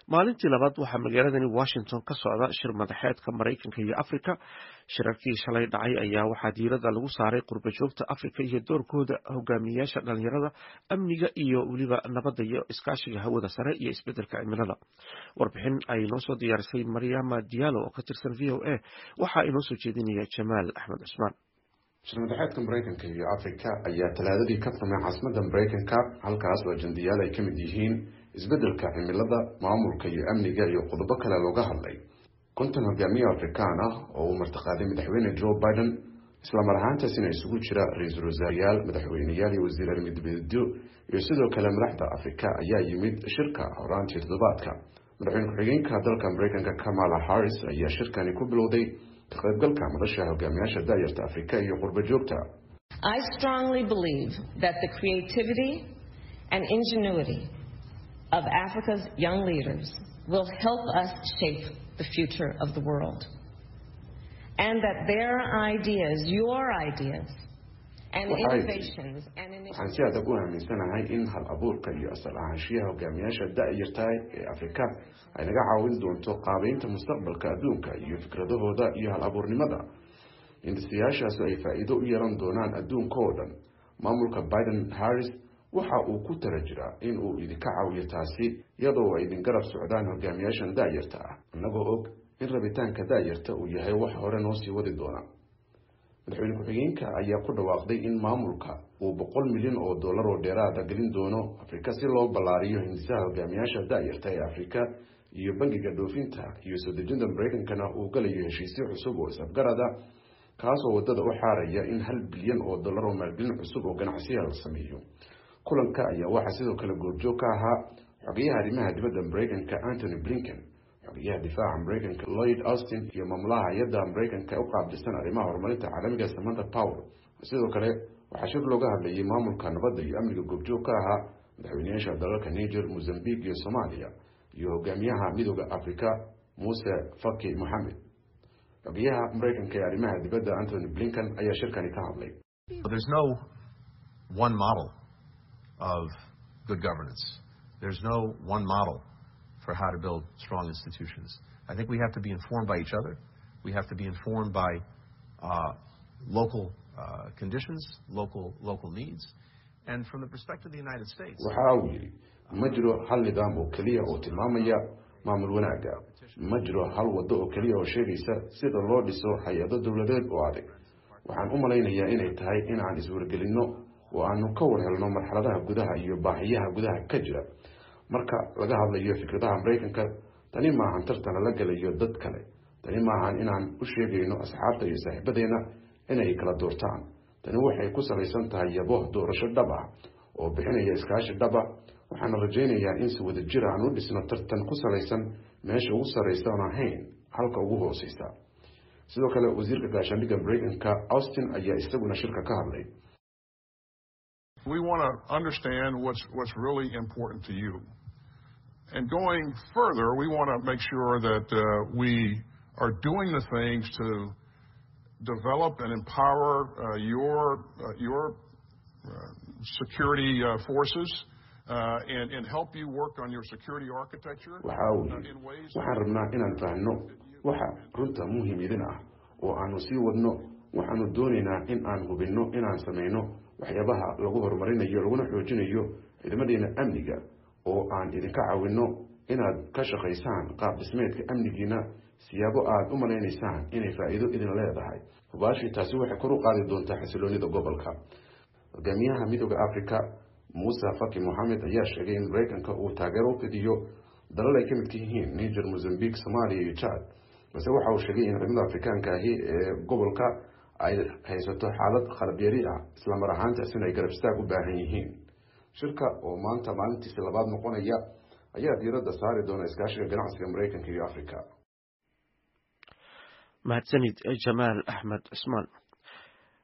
maalintii labaad waxaa magaaladani washington ka socda shir madaxeedka maraykanka iyo afrika shirarkii shalay dhacay ayaa waxaa diiradda lagu saaray qurba joogta afrika iyo doorkooda hogaamiyayaasha dhalinyarada amniga iyo weliba nabadda iyo iskaashiga hawada sare iyo isbedelka cimilada warbixin ay noo soo diyaarisay maryama diallo oo ka tirsan v o a waxaa inoo soo jeedinaya jamaal axmed cusmaan shirmadaxeedka maraykanka iyo afrika ayaa talaadadii ka furmay caasimadda maraykanka halkaas oo ajandayaal ay ka mid yihiin isbeddelka cimilada maamulka iyo amniga iyo qodobo kale looga hadlay konton hogaamiye afrikaan ah oo uu martiqaaday madaxweyne joe biden islamar ahaantaasina isugu jira ra-iisul wasaareyaal madaxweyneyaal iyo wasiir armidibeedyo iyo sidoo kale madaxda afrika ayaa yimid shirka horaantii toddobaadka madaxweyne ku-xigeenka dalka maraykanka kamala harris ayaa shirkani ku bilowday ka qaybgalka madasha hogaamiyaasha daayarta afrika iyo qurba joogta I strongly believe that the creativity and ingenuity of Africa's young leaders will help us shape the future of the world. And that their ideas, your ideas, and innovations and waxaan si adag u aaminsanahay in hal abuurka iyo asal ahaanshiyaha hogaamiyaasha da-yartahay ee afrika ay naga caawin doonto qaabeynta mustaqbalka adduunka iyo fikradahooda iyo hal abuurnimada hindisayaashaasu ay faa-iido u yeelan doonaan adduunka oo dhan maamulka biden harris waxa uu ku tala jiraa in uu idinka caawiyo taasi iyadoo ay idin garab socdaan hogaamiyaashan da-yarta ah innagoo og in rabitaanka da-yarta uu yahay wax hore noo sii wadi doona madaxweyne ku-xigeenka ayaa ku dhawaaqday in maamulka uu boqol milyan oo dollar oo dheeraada gelin doono afrika si loo ballaariyo hindisaha hogaamiyaasha da-yarta ee afrika iyo bangiga dhoofinta iyo soo dejinta maraykankana uu galayo heshiisyo cusub oo isafgarada kaasoo wadada u xaaraya in hal bilyan oo dollar oo maalgelin cusub oo ganacsiya la sameeyo kulanka ayaa waxaa sidoo kale goobjoog ka ahaa xogeyaha arrimaha dibadda maraykanka antony blinken xogeyaha difaaca maraykanka lloyd austin iyo maamulaha hay-adda maraykanka u qaabilsan arrimaha horumarinta caalamiga samanta power sidoo kale waxaa shir looga hadlayay maamulka nabadda iyo amniga goobjoog ka ahaa madaxweyneyaasha dalalka niger mozambique iyo soomaaliya iyo hogaamiyaha midooda africa muuse faki moxamed xogeyaha maraykanka ee arrimaha dibadda antony blinken ayaa shirkani ka hadlay There's no one model of good governance. There's no one model for how to build strong institutions. I think we have to be informed by each other. We have to be informed by uh, local uh, conditions, local local needs, and from the perspective of the United States. waxa uu yidhi ma jiro hal nidaam oo keliya oo tilmaamaya maamul wanaagga ma jiro hal waddo oo keliya oo sheegaysa sida loo dhiso hay-ado dowladeed oo adag waxaan u malaynayaa inay tahay inaan iswargelinno oo aanu ka war helno marxaladaha gudaha iyo baahiyaha gudaha ka jira marka laga hadlayo fikradaha maraykanka tani maahan tartana la gelayo dad kale tani maahan inaan u sheegayno asxaabta iyo saaxiibadeena inay kala doortaan tani waxay ku salaysan tahay yabo doorasho dhab ah oo bixinaya iskaashi dhab ah waxaana rajaynayaa in si wada jir aan u dhisno tartan ku salaysan meesha ugu sarraysa oon ahayn halka ugu hooseysa sidoo kale wasiirka gaashaandhigga maraykanka austin ayaa isaguna shirka ka hadlay We want to understand what's, what's really important to you. And going further, we want to make sure that uh, we are doing the things to develop and empower uh, your, uh, your uh, security uh, forces uh, and, and help you work on your security architecture waxa uu uh, yidhi in ways waxaan rabnaa inaan fahanno waxa runta muhim idin ah oo aanu sii wadno waxaanu doonaynaa in aan hubinno inaan samayno waxyaabaha lagu horumarinayo laguna xoojinayo ciidamadeena amniga oo aan idinka caawinno inaad ka shaqaysaan qaab dhismeedka amnigiina siyaabo aad u malaynaysaan inay faa'iido idin leedahay hubaashii taasi waxay kor u qaadi doontaa xasiloonida gobolka hogaamiyaha midooda africa muuse faki moxamed ayaa sheegay in maraykanka uu taageero u fidiyo dalal ay ka midka yihiin niger mozambique soomaaliya iyo jad balse waxa uu sheegay in ciidamada afrikaanka ahi ee gobolka ay haysato xaalad khalabyari ah islamar ahaantaasina ay garab istaag u baahan yihiin shirka oo maanta maalintiisi labaad noqonaya ayaa diiradda saari doona iskaashiga ganacsiga maraykanka iyo africa mahadsanid jamaal axmed cusmaan